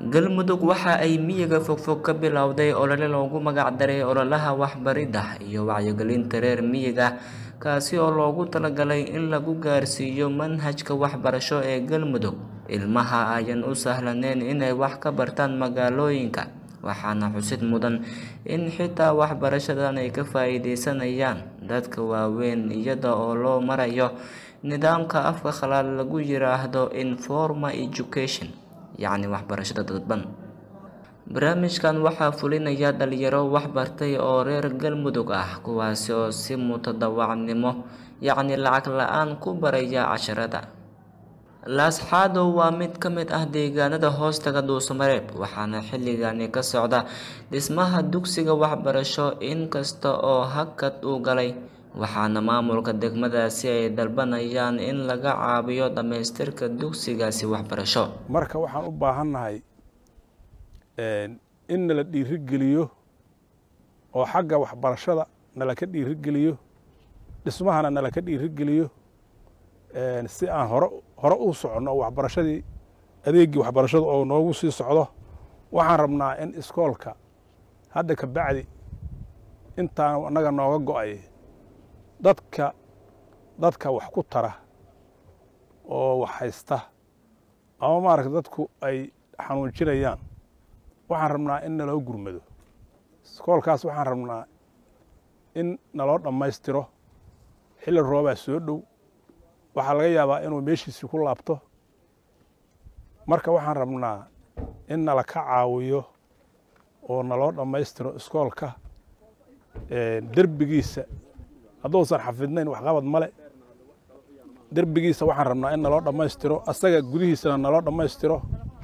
galmudug waxa ay miyiga fogfog ka bilowday olole loogu magac daray ololaha waxbaridda iyo wacyigelinta reer miyiga kaasi oo loogu talagalay in lagu gaarsiiyo manhajka waxbarasho ee galmudug ilmaha ayan u sahlaneyn inay wax ka bartaan magaalooyinka waxaana xusid mudan in xitaa waxbarashadan ay ka faa-iideysanayaan dadka waaweyn iyada oo loo marayo nidaamka afka khalaad lagu yiraahdo informal education yacni waxbarashada dadban barnaamijkan waxaa fulinaya dhalinyaro waxbartay oo reer galmudug ah kuwaasi oo si mutadawacnimo yacni lacag la-aan ku baraya casharada laasxaadow waa mid ka mid ah deegaanada hoostaga dhuusamareeb waxaana xilligani ka socda dhismaha dugsiga waxbarasho inkasta oo hakad uu galay waxaana maamulka degmadaasi ay dalbanayaan in laga caabiyo dhammaystirka dugsigaasi waxbarasho marka waxaan u baahannahay in nala dhiirigeliyo oo xagga waxbarashada nala ka dhiirigeliyo dhismahana nala ka dhiirigeliyo si aan hore hore u soconno oo waxbarashadii adeeggii waxbarashada oo noogu sii socdo waxaan rabnaa in iskoolka hadda ka bacdi intaan annaga nooga go-ay dadka dadka wax ku tara oo wax haysta ama maaragta dadku ay xanuunjinayaan waxaan rabnaa in naloo gurmado iskoolkaas waxaan rabnaa in naloo dhammaystiro xilli roobaa soo dhow waxaa laga yaabaa inuu meeshiisii ku laabto marka waxaan rabnaa in nala ka caawiyo oo naloo dhammaystiro iskoolka derbigiisa hadduusan xafidnayn waxqabad male derbigiisa waxaan rabnaa in naloo dhammaystiro asaga gudihiisana naloo dhammaystiro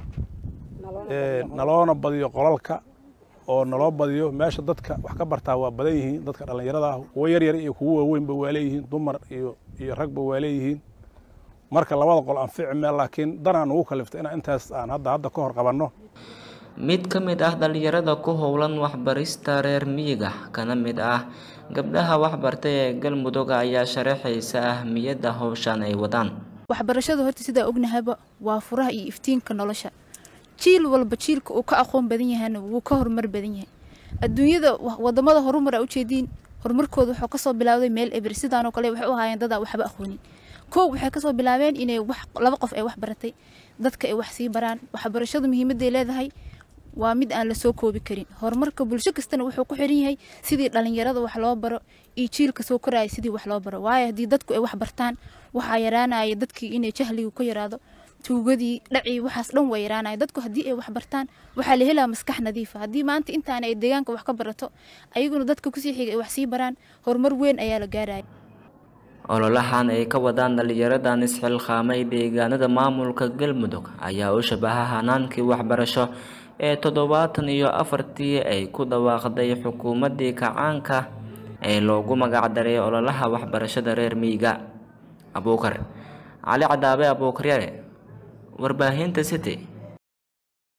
naloona badiyo qolalka oo naloo badiyo meesha dadka wax ka bartaa waa badan yihiin dadka dhallinyarada ah kuwo yaryar iyo kuwo waaweynba waa leeyihiin dumar iyo iyo ragba waa leeyihiin marka labada qol aan fici meel laakiin danaan ugu kaliftay inaan intaas aan hadda hadda ka hor qabanno mid ka mid ah dhalinyarada ku howlan waxbarista reer miyiga kana mid ah gabdhaha waxbartay ee galmudug ayaa sharaxaysa ahmiyadda howshan ay wadaan waxbarashadu horta sidaa ognahayba waa furaha iyo iftiinka nolosha jiil walba jiilka uu ka aqoon badan yahayna wuu ka horumar badan yahay adduunyada wadamada horumar a ujeediin horumarkooda wuxuu kasoo bilaawday meel eber sidaanoo kale waxay u ahaayeen dadaa waxba aqoonin kow waxay kasoo bilaabeen inay wax laba qof ay wax baratay dadka ay wax sii baraan waxbarashadu muhiimadday leedahay waa mid aan lasoo koobi karin horumarka bulsho kastana wuxuu ku xiran yahay sidii dhalinyarada wax loo baro iyo jiilka soo koraya sidii wax loo baro waayo haddii dadku ay wax bartaan waxaa yaraanaya dadkii inay jahligu ka yaraado tuugadii dhacii waxaas dhan waa yaraanaya dadku haddii ay wax bartaan waxaa la helaa maskax nadiifa haddii maanta intaana ay deegaanka wax ka barato ayaguna dadka kusii xiga ay wax sii baraan horumar weyn ayaa la gaaraya ololahan ay ka wadaan dhalinyaradan isxilqaamay deegaanada maamulka galmudug ayaa u shabaha hanaankii waxbarasho ee toddobaatan iyo afartii ay ku dhawaaqday xukuumaddii kacaanka ee loogu magacdaray ololaha waxbarashada reer miyiga abuukar cali cadaabe abuukaryare warbaahinta city